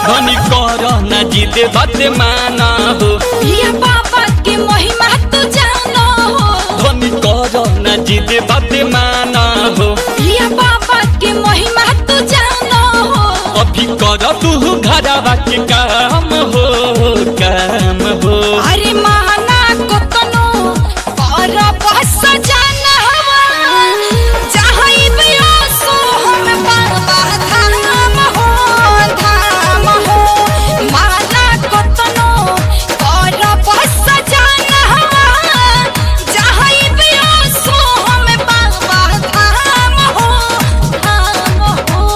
धनी कर ना जिद बात माना हो पिया बाबा के महिमा तू जानो हो धनी कर ना जिद बात माना हो पिया बाबा के महिमा तू जानो हो अभी कर तू घरवा के काम हो काम हो अरे माना को तनो पर बस जाना हवा चाहे बिया सो हम बाबा धाम हो धाम हो माना को तनो पर बस जाना हवा चाहे बिया सो हम बाबा धाम हो धाम हो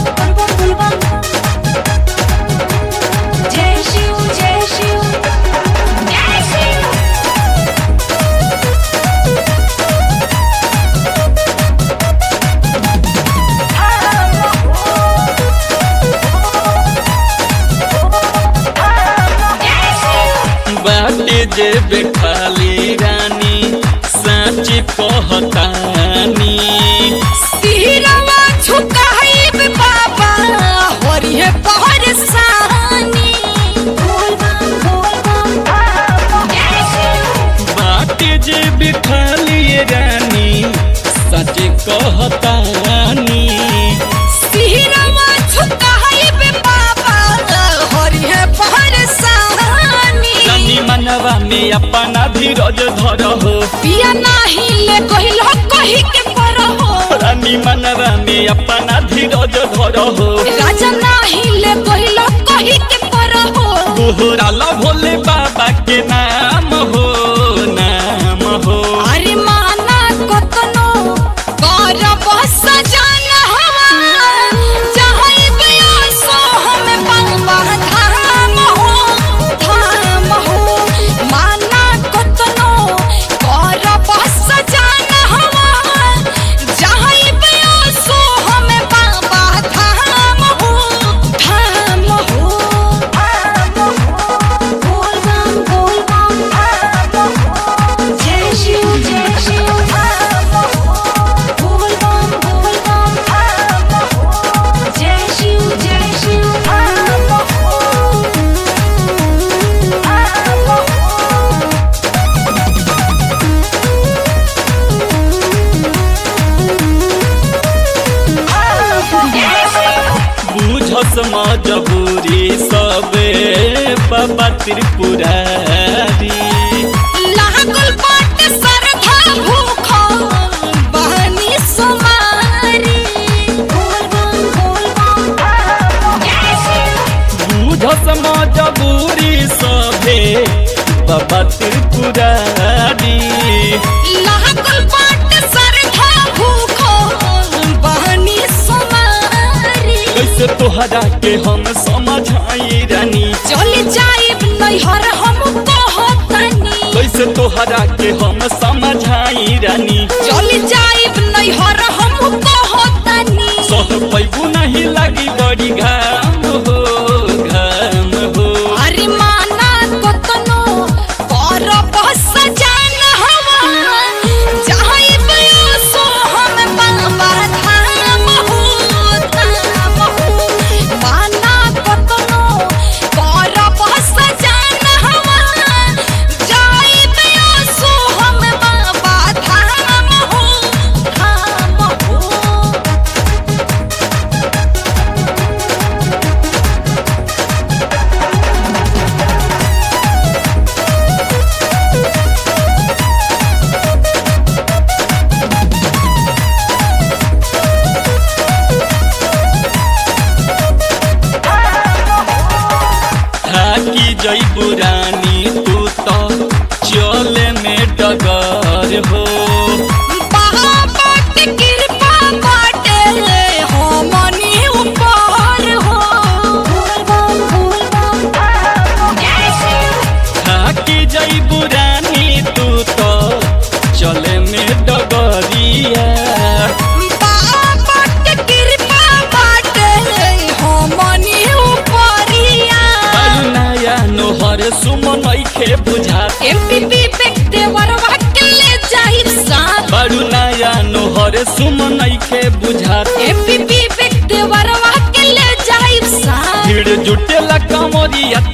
जय शिव जय शिव जय शिव बाटे जे बेखाली रानी सच कहतानी सिरवा झुकाइब बाबा होरिहे पहरसानी बोल बम बोल बम जय शिव बाटे जे बेखाली रानी सच कहतानी सिरवा झुकाइब बाबा होरिहे पहरसानी रानी मनवा में अपना धीरज धर हो पिया नाही ले कहिलो कहि के परहो रानी मनवा में अपना धीरज धर हो राजा नाही ले कहिलो कहि के परहो तोहरा ला भोले बाबा के नाम हो नाम हो अरे माना कतनो कर बस जाना हवा चाहे बिया सो हम बाबा धाम हो धाम हो माना कतनो कर बस जाना हवा चाहे बिया सो हम बाबा धाम हो धाम हो धाम हो बोल बम बोल बम धाम हो जय शिव जय शिव धाम हो बोल बम बोल बम धाम हो जय शिव जय शिव धाम हो धाम हो बुझस मजबूरी सबे बाबा त्रिपुरारी लागल बाटे सरधा भूख बहनी सुमारी बोल बम बोल बम जय शिव बुझस मजबूरी सबे बाबा त्रिपुरारी लागल बाटे सरधा भूख बहनी सुमारी कैसे तोहरा के हम समझाई रानी चली जाइब नैहर हम कहतनी कैसे तोहरा के हम समझाई रानी चली जाइब नैहर हम कहतनी सह पैबू नहीं लगी बड़ी घाम हो घाम हो अरे माना कतनो कर बस जान हवा चाहे बिया सो हम बाबा धाम हो धाम हो माना कतनो कर बस जान हवा चाहे बिया सो हम बाबा धाम हो धाम हो थाकी जई रानी तू तो चले में डगर हो बाबा के कृपा बाटे हमनी ऊपर हो बोल बम बोल बम जय शिव थाकी जई रानी तू तो चले में डगरिया बाबा के कृपा बाटे हमनी ऊपरिया बालू नया नोहर सुमन खे बुझा एमपीपी बेकते वरवा के ले जाहिर साथ बालू नया नोहर सुमन खे बुझा एमपीपी बेकते वरवा के ले जाहिर साथ भीड़ जुटे पिया